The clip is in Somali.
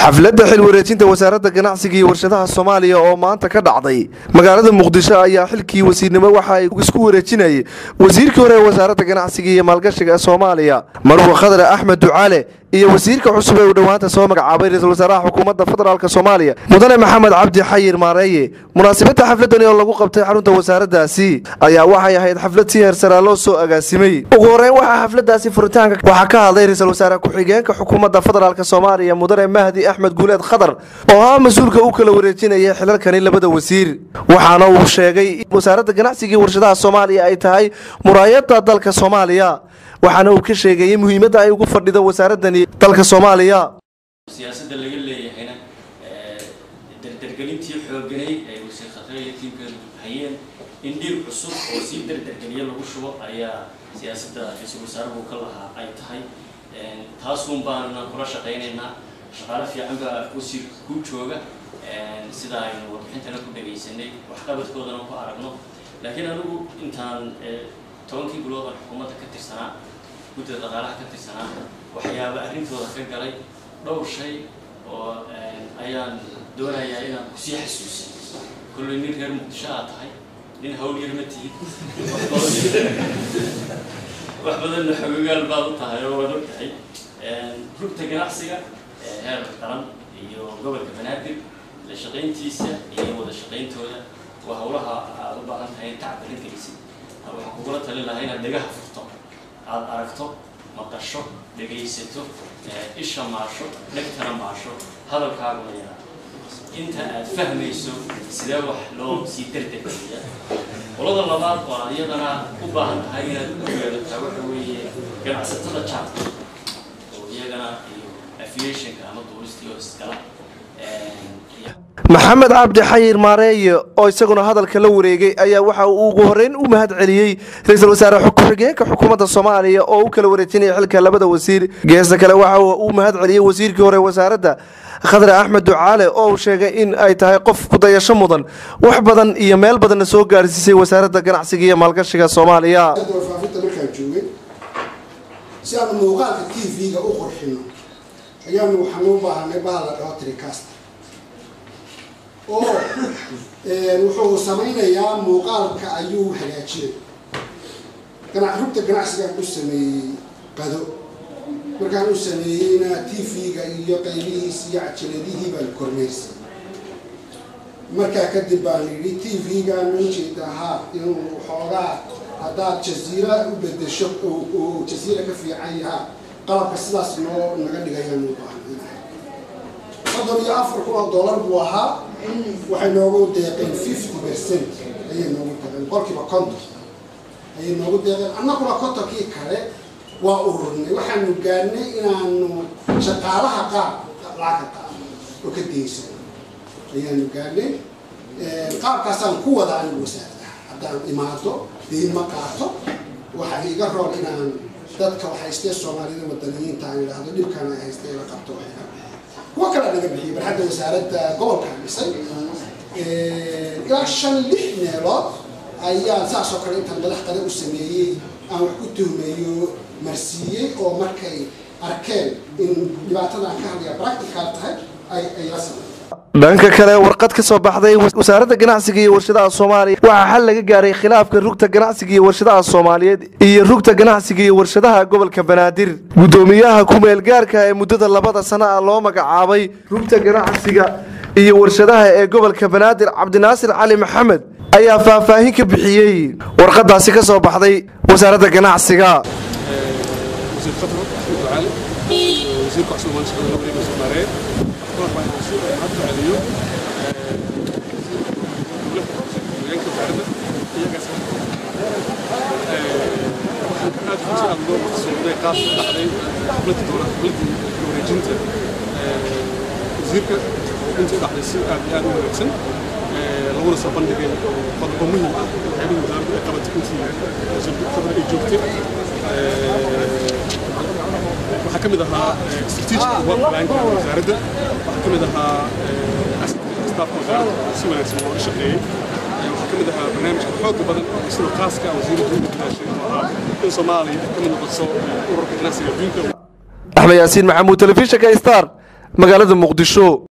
xafladda xil wareejinta wasaaradda ganacsiga iyo warshadaha soomaaliya oo maanta ka dhacday magaalada muqdisho ayaa xilkii wasiirnimo waxa ay isku wareejinayay wasiirkii hore ee wasaaradda ganacsiga iyo maalgashiga ee soomaaliya marwa khadre axmed ducaale iyo wasiirka cusub ee uu dhowaanta soo magacaabay ra-iisul wasaaraha xukuumadda federaalk soomaaliya mudane maxamed cabdi xayir maareeye munaasabadda xafladani oo lagu qabtay xarunta wasaaraddaasi ayaa waxay ahayd xaflad si heersaraa loo soo agaasimay ugu horeyn waxaa xafladaasi furitaanka waxaa ka hadlay ra-iisul wasaare ku-xigeenka xukuumadda federaalk soomaaliya mudane mahdi axmed guuleed khadar oo ah mas-uulka u kala wareejinaya xilalkani labada wasiir waxaana uu sheegay in wasaaradda ganacsiga iyo warshadaha soomaaliya ay tahay muraayadda dalka soomaaliya waxaana uu ka sheegayay muhiimadda ay ugu fadhido wasaaradani dalka soomaaliya siyaasadda laga leeyahayna dardargelintii xooganayd ay wasiir khatre iyo tiimkeedu hayeen in dhiig cusub oo sii dardargeliya lagu shubo ayaa siyaasadda ra-iisul wasaaruhu ka lahaa ay tahay taasuun baanuna kula shaqaynaynaa shaqaale fiican baa wasiir ku jooga sida aynu warbixintana ku dhagaysanay waxqabadkoodana ku aragno laakiin anigu intaan tobankii bilood oo xukuumadda ka tirsanaa guddida dhaqaalaha ka tirsanaa waxyaaba arrintooda ka galay dhowr shay oo ayaan doonayaa inaan kusii xasuusin kolley nin reer muqdisho aad tahay nin hawl yar ma tihid wax badanna xogagaal baad u tahay oo waad og tahay rugta ganacsiga heer qaran iyo gobolka banaadir la shaqayntiisa iyo wada shaqayntooda waa hawlaha aad u baahan tahay in tacbarin gelisid waxaan kugula talin lahaa inaad dhegaha furto aada aragto maqasho dhegaysato isha maasho dhegtana maasho hadalkaaguna yaraa inta aad fahmayso sidee wax loo sii dardargeliya qolada labaad oo aad iyadana u baahan tahay inaad u yeelataa waxa weeye ganacsatada jaadka oo iyagana iyo aviationka ama duulistii oo iskala maxamed cabdi xayir maareeye oo isaguna hadalka la wareegay ayaa waxa uu ugu horeyn u mahad celiyey ra-iisul wasaare ku-xigeenka xukuumadda soomaaliya oo u kala wareejinaya xilka labada wasiir geesta kale waxa uu mahad celiyey wasiirkii hore wasaaradda khadre axmed ducaale oo uu sheegay in ay tahay qof kudayasho mudan wax badan iyo meel badanna soo gaarsiisay wasaaradda ganacsiga iyo maalgashiga soomaaliya warfaafinta markaan joogay si aanu muuqaalka t v-ga u qurxino ayaanu waxaan u baahanay bahal la dhaho tricast oo wuxuu samaynayaa muuqaalka ayuu hagaajinay gana rugta ganacsigaan u sameeyey qado markaan u sameeyeyna t v-ga iyo qaybihiis iyo cajaladihii baan kormeysay markaa kadib baan yidhi t v-gaan ujeeda ahaa inuu xoogaa haddaad jaziira u bedesho oo jaziira ka fiican yahaa qalabka sidaas noo naga dhigayaan u baahnay soddon iyo afar kun oo dollar buu ahaa waxay noogu deeqeen fifty percent ayay noogu deeqeen boqolkiiba konton ayay noogu deeqeen annaguna kontonkii kale waa ururnay waxaanu gaarnay inaanu shaqaalaha qaar lacagka qaado oo ka deysan ayaanu gaarnay qaabkaasaan ku wada anigu wasaaradaha haddaan imaado deyn ma qaato waxaa iga rool inaan dadka haystee soomaalida wadaniyiinta aan idhaahdo dhibkan ay haystee la qabto waxay ka bixiyeen kuwa kale naga bixiyay barxadda wasaaradda gobolka dhisay ilaa shan lix meelood ayaan saas oo kale intaan madax qada u sameeyey aan wax ku tuhmeeyo marsiiyey oo markay arkeen in dhibaatadan ka hadlaya practical tahay ay ay la sameeyeen dhanka kale warqad ka soo baxday wasaaradda ganacsiga iyo warshadaha soomaaliya waxaa xal laga gaaray khilaafka rugta ganacsiga iyo warshadaha soomaaliyeed iyo rugta ganacsiga iyo warshadaha gobolka banaadir guddoomiyaha ku-meel gaarka ee muddada labada sano ah loo magacaabay rugta ganacsiga iyo warshadaha ee gobolka banaadir cabdinaasir cali maxamed ayaa faahfaahin ka bixiyey warqadaasi ka soo baxday wasaaradda ganacsiga wasiirka intii dhacday si aad iyo aad u wanaagsan laguna soo bandhigay qodobo muhim ah waxyaabihii wasaaraddu ay qabatay intii khadra ay joogtay waxaa ka mid ahaa strategic work planka wasaaradda waxaa ka mid ahaa staafka wasaaradda si wanaagsan looga shaqeeyey waxaa ka mid ahaa barnaamijka xooga badan sida khaaska wasiirka dowladda bilaashay oo ahaa in soomaaliya ay ka mid noqoto ururka ganacsiga adduunka axmed yaasiin maxamuud telefishinka star magaalada muqdisho